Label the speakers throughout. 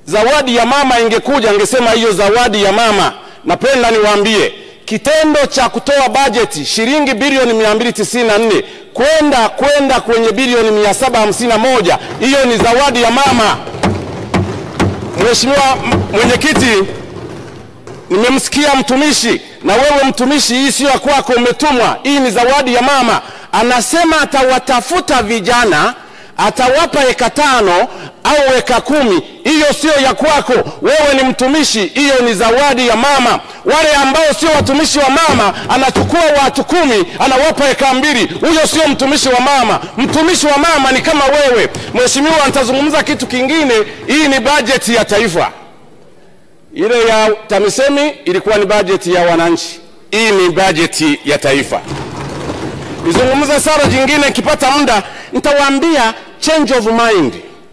Speaker 1: zawadi ya mama ingekuja, angesema hiyo zawadi ya mama. Napenda niwaambie kitendo cha kutoa bajeti shilingi bilioni 294 kwenda kwenda kwenye bilioni 751 hiyo ni zawadi ya mama. Mheshimiwa mwenyekiti, nimemsikia mtumishi, na wewe mtumishi, hii sio ya kwako, umetumwa. Hii ni zawadi ya mama. Anasema atawatafuta vijana, atawapa eka tano au eka kumi. Hiyo sio ya kwako, wewe ni mtumishi, hiyo ni zawadi ya mama. Wale ambao sio watumishi wa mama, anachukua watu kumi, anawapa eka mbili. Huyo sio mtumishi wa mama. Mtumishi wa mama ni kama wewe. Mheshimiwa, nitazungumza kitu kingine. Hii ni bajeti ya taifa. Ile ya TAMISEMI ilikuwa ni bajeti ya wananchi, hii ni bajeti ya taifa. Nizungumze sara jingine, nikipata muda nitawaambia change of mind,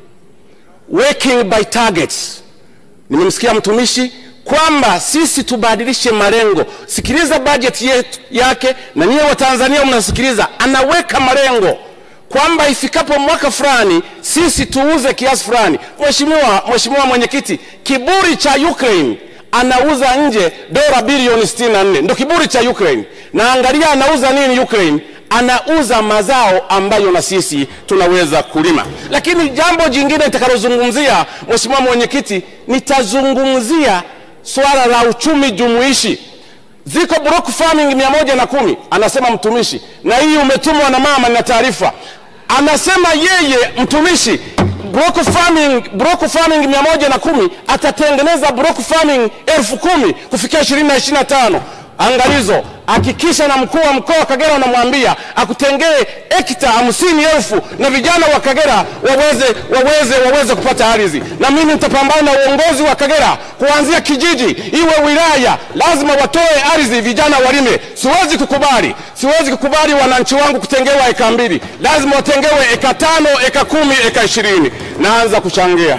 Speaker 1: working by targets. Nimemsikia mtumishi kwamba sisi tubadilishe malengo. Sikiliza bajeti yetu yake, na niye Watanzania mnasikiliza, anaweka malengo kwamba ifikapo mwaka fulani sisi tuuze kiasi fulani. Mheshimiwa, Mheshimiwa Mwenyekiti, kiburi cha Ukraine anauza nje dola bilioni 64 ndo kiburi cha Ukraine, na angalia anauza nini Ukraine? Anauza mazao ambayo na sisi tunaweza kulima. Lakini jambo jingine nitakalozungumzia, Mheshimiwa Mwenyekiti, nitazungumzia swala la uchumi jumuishi ziko block farming mia moja na kumi anasema mtumishi, na hii umetumwa na mama na taarifa. Anasema yeye mtumishi block farming, block farming mia moja na kumi atatengeneza block farming elfu kumi kufikia ishirini na ishirini na tano. Angalizo, hakikisha na mkuu wa mkoa wa Kagera unamwambia akutengee hekta hamsini elfu na vijana wa Kagera waweze, waweze, waweze kupata ardhi. Na mimi nitapambana na uongozi wa Kagera kuanzia kijiji iwe wilaya, lazima watoe ardhi, vijana walime. Siwezi kukubali, siwezi kukubali wananchi wangu kutengewa eka mbili, lazima watengewe eka tano, eka kumi, eka ishirini. Naanza kuchangia.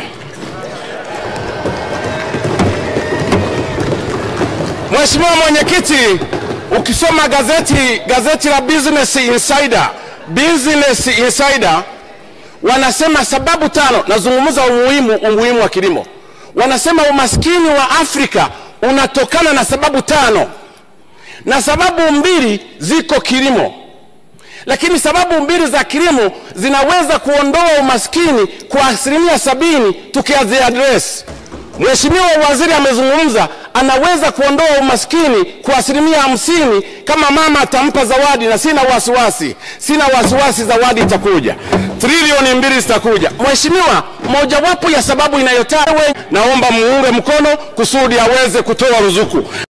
Speaker 1: Mheshimiwa Mwenyekiti, ukisoma gazeti gazeti la Business Insider, Business Insider wanasema sababu tano, nazungumza umuhimu umuhimu wa kilimo. Wanasema umaskini wa Afrika unatokana na sababu tano, na sababu mbili ziko kilimo, lakini sababu mbili za kilimo zinaweza kuondoa umaskini kwa asilimia sabini tukiaziadresi. Mheshimiwa Waziri amezungumza, anaweza kuondoa umaskini kwa asilimia hamsini kama mama atampa zawadi, na sina wasiwasi, sina wasiwasi, zawadi itakuja, trilioni mbili zitakuja. Mheshimiwa, mojawapo ya sababu inayotajwa, naomba muunge mkono kusudi aweze kutoa ruzuku.